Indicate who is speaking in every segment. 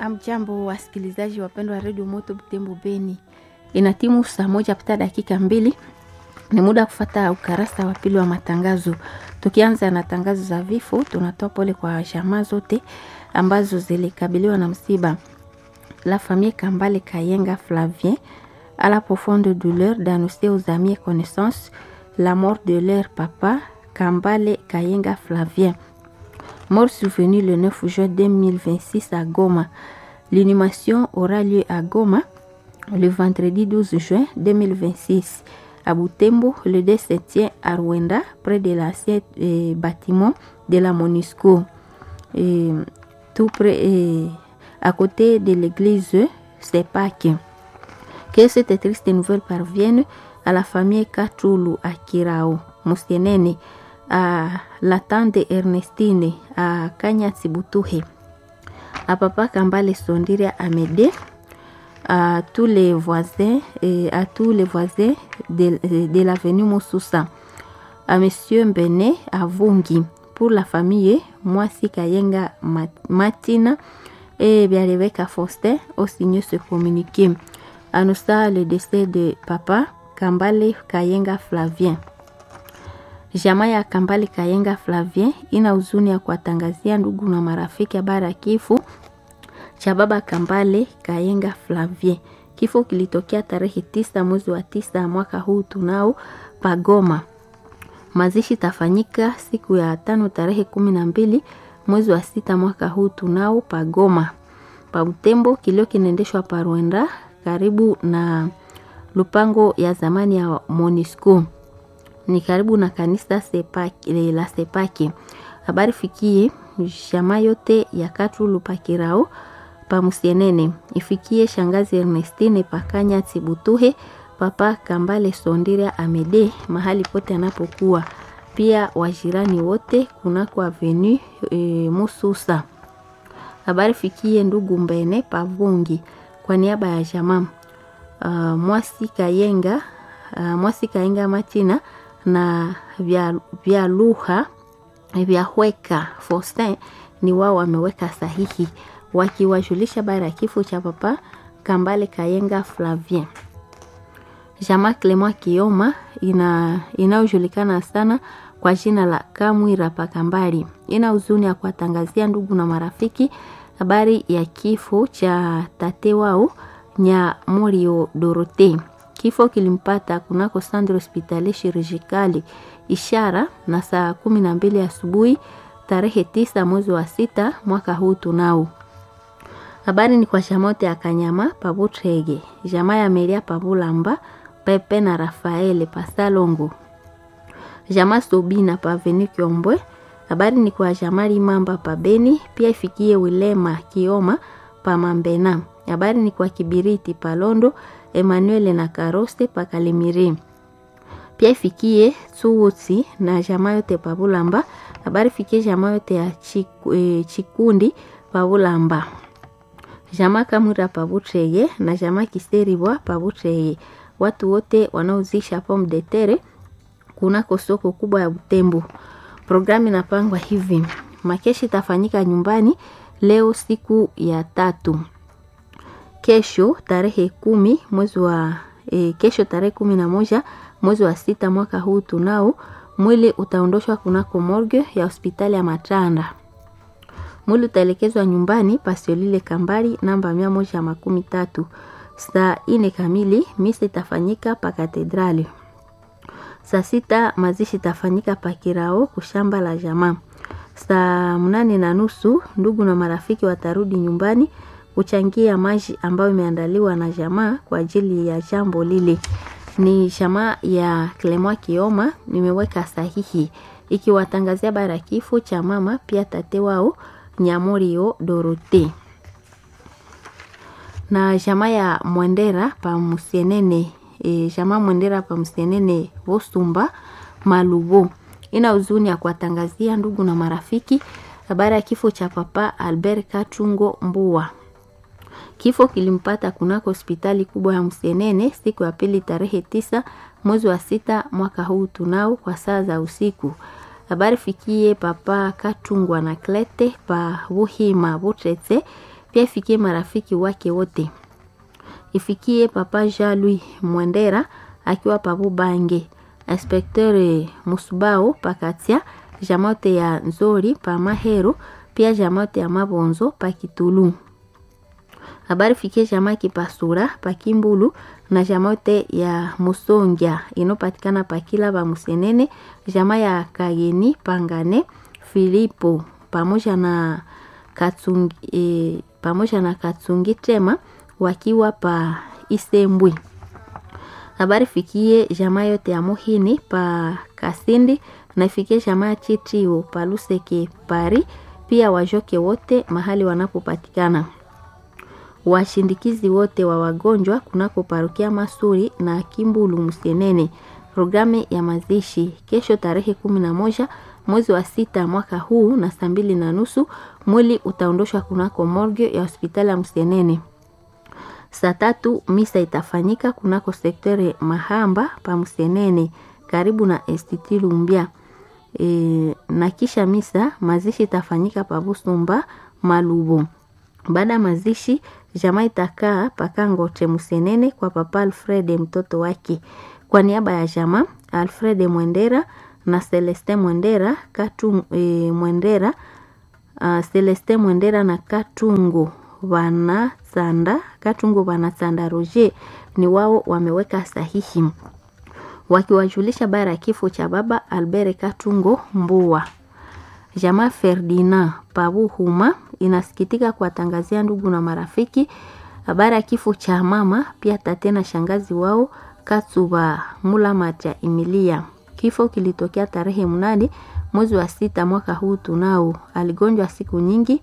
Speaker 1: Amjambo, wasikilizaji wapendwa wa redio Moto Butembo Beni, ina timu saa moja pita dakika mbili. Ni muda wa kufata ukarasa wa pili wa matangazo. Tukianza na tangazo za vifo, tunatoa pole kwa jamaa zote ambazo zilikabiliwa na msiba. La famille Kambale Kayenga Flavien à la profonde douleur d'annoncer aux amis et connaissances la mort de leur papa Kambale Kayenga Flavien mort survenu le 9 juin 2026 à Goma. L'inhumation aura lieu à Goma le vendredi 12 juin 2026. À Butembo, le décès tient à Rwanda, près de l'ancien euh, bâtiment de la MONUSCO, et, tout près, et, à côté de l'église Sepak. Que cette triste nouvelle parvienne à la famille Katulu à Kirao, Musienene, à la tante Ernestine à Kanya Tsibutuhe, à papa Kambale Sondire Amédée, à tous les voisins et à tous les voisins de, de l'avenue Mosusa, à monsieur Mbene à Vungi, pour la famille Mwasi Kayenga Matina et Biareveka Faustin au signé ce communiqué. Annonça le décès de papa Kambale Kayenga Flavien. Jamaa ya Kambale Kayenga Flavien ina huzuni ya kuwatangazia ndugu na marafiki habari ya kifo cha baba Kambale Kayenga Flavien. Kifo kilitokea tarehe tisa mwezi wa tisa mwaka huu tunao Pagoma. Mazishi tafanyika siku ya tano tarehe kumi na mbili mwezi wa sita mwaka huu tunao Pagoma. Pa Butembo kilio kinaendeshwa pa Rwanda karibu na lupango ya zamani ya Monisco ni karibu na kanisa sepaki, la Sepaki. Habari fikie jamaa yote ya Katulu pakirao pamusienene ifikie shangazi Ernestine pakanya Tsibutuhe papa Kambale Sondira Amede mahali pote anapokuwa, pia wajirani wote kunako avenu e, Mususa. Habari fikie ndugu Mbene Pavungi kwa niaba ya jamaa uh, Mwasi Kayenga uh, Mwasi Kayenga Matina na vya, vya lugha vya hweka Faustin ni wao wameweka sahihi wakiwajulisha bara ya kifo cha papa Kambale Kayenga Flavien. Jamaa Clement Kioma ina inayojulikana sana kwa jina la Kamwira Pakambali ina huzuni ya kuwatangazia ndugu na marafiki habari ya kifo cha tate wao Nyamurio Dorote. Kifo kilimpata kunako Centre Hospitalier Chirurgicale ishara na saa kumi na mbili asubuhi tarehe tisa mwezi wa sita mwaka huu tunao. Habari ni kwa shamote ya Kanyama Pabutrege, jamaa ya Meria Pabulamba, Pepe na Rafaele Pasalongo, jamaa Sobina Paveni Kiombwe. Habari ni kwa jamaa Limamba Pabeni, pia ifikie Wilema Kioma Pamambena. Habari ni kwa Kibiriti Palondo Emmanuel na Karoste Pakalemiri. Pia ifikie Suwuti na jamaa yote Pabulamba. Habari fikie jamaa yote ya Chiku, eh, Chikundi Pabulamba. Jamaa Kamura Pabutreye na jamaa Kiseribwa Pabutreye. Watu wote wanaozisha pomme de terre kunako soko kubwa ya Butembo. Programu inapangwa hivi: makeshi itafanyika nyumbani leo siku ya tatu kesho tarehe kumi mwezi wa e, kesho tarehe kumi na moja mwezi wa sita mwaka huu tunao mwili utaondoshwa kunako morgue ya hospitali ya Matanda. Mwili utaelekezwa nyumbani Pasiolile Kambali namba mia moja makumi tatu. Saa ine kamili misa itafanyika pa katedrali. Saa sita mazishi itafanyika pa Kirao kushamba la jamaa. Saa mnane na nusu ndugu na marafiki watarudi nyumbani kuchangia maji ambayo imeandaliwa na jamaa kwa ajili ya jambo lile. Ni jamaa ya Clement Kioma nimeweka sahihi ikiwatangazia bara kifo cha mama pia tate wao Nyamorio Dorote na jamaa ya Mwendera pa Musienene e, jamaa Mwendera pa Musienene Vosumba Malubo ina huzuni ya kuwatangazia ndugu na marafiki habari ya kifo cha papa Albert Katungo Mbua. Kifo kilimpata kunako hospitali kubwa ya Msenene siku ya pili tarehe tisa mwezi wa sita mwaka huu tunao kwa saa za usiku. Habari fikie papa Katungwa na Klete pa Buhima Butretse pia ifikie marafiki wake wote, ifikie papa Jean Louis Mwendera akiwa pabu Bange, inspekteur Musubao pakatia jamote ya Nzori pa Mahero, pia jamote ya Mabonzo pa Kitulu. Habari fikie jamaa Kipasura pa Kimbulu na jamote ya Musongia inopatikana pa Kila ba Musenene, jamaa ya Kageni Pangane Filipo pamoja na Katsungi, e, pamoja na Katsungi Tema wakiwa pa Isembwe. Habari fikie jamaa yote ya Muhini pa Kasindi na ifikie jamaa Chitrio pa Luseke Pari, pia wajoke wote mahali wanapopatikana washindikizi wote wa wagonjwa kunako parokia Masuri na Kimbulu Musenene. Programu ya mazishi kesho tarehe kumi na moja mwezi wa sita mwaka huu na saa mbili na nusu mwili utaondoshwa kunako morgue ya hospitali ya Musenene. Saa tatu misa itafanyika kunako sektere Mahamba pa Musenene karibu na Institut Lumbia. E, na kisha misa mazishi itafanyika pa Busumba Malubo. Baada ya mazishi jamaa itakaa pakangoche Musenene kwa papa Alfred mtoto wake. Kwa niaba ya jamaa Alfred Mwendera na Celeste Mwendera Katu, e, Mwendera uh, Celeste Mwendera na Katungo Vanasanda Katungo Vanasanda Roger ni wao wameweka sahihi wakiwajulisha bara ya kifo cha baba Albert Katungo Mbua. Jamaa Ferdinand Pabuhuma inasikitika kuwatangazia ndugu na marafiki habari ya kifo cha mama pia tate na shangazi wao Katsuba Mulamata Emilia. Kifo kilitokea tarehe mnane mwezi wa sita mwaka huu tunao. Aligonjwa siku nyingi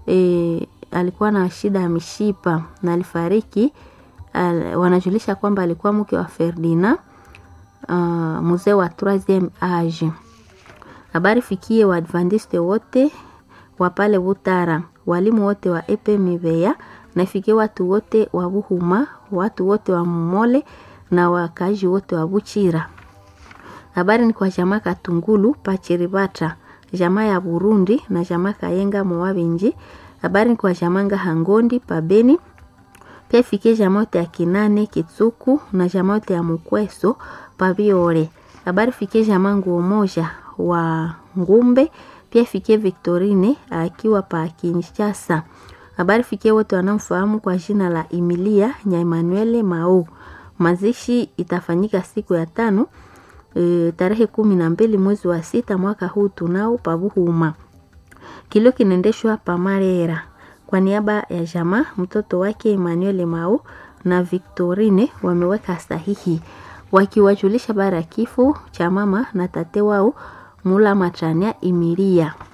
Speaker 1: e, alikuwa na shida ya mishipa na alifariki. Al, wanajulisha kwamba alikuwa mke wa Ferdinand uh, mzee wa 3 age. Habari fikie Waadventiste wote wa pale Butara, walimu wote wa EPMVA na ifikie watu wote wa Buhuma, watu wote wa Mumole na wakazi wote wa Buchira. Habari ni kwa jamaa Katungulu Pachiribata, jamaa ya Burundi na jamaa Kayenga Mowabenji. Habari ni kwa jamaa Ngahangondi Pabeni, pia ifikie jamaa yote ya Kinane Kitsuku na jamaa yote ya Mukweso Pabiore. Habari fikie jamaa Nguo moja wa Ngumbe, pia ifikie Victorine akiwa pa Kinshasa. Habari fikie wote wanaomfahamu kwa jina la Emilia Nya Emmanuel Mao. Mazishi itafanyika siku ya tano e, tarehe kumi na mbili mwezi wa sita mwaka huu tunao Pabuhuma. Kilio kinaendeshwa Pamarera kwa niaba ya jamaa mtoto wake Emmanuel Mao na Victorine wameweka sahihi wakiwajulisha bara ya kifo cha mama na tate wao Mula Matania Imiria.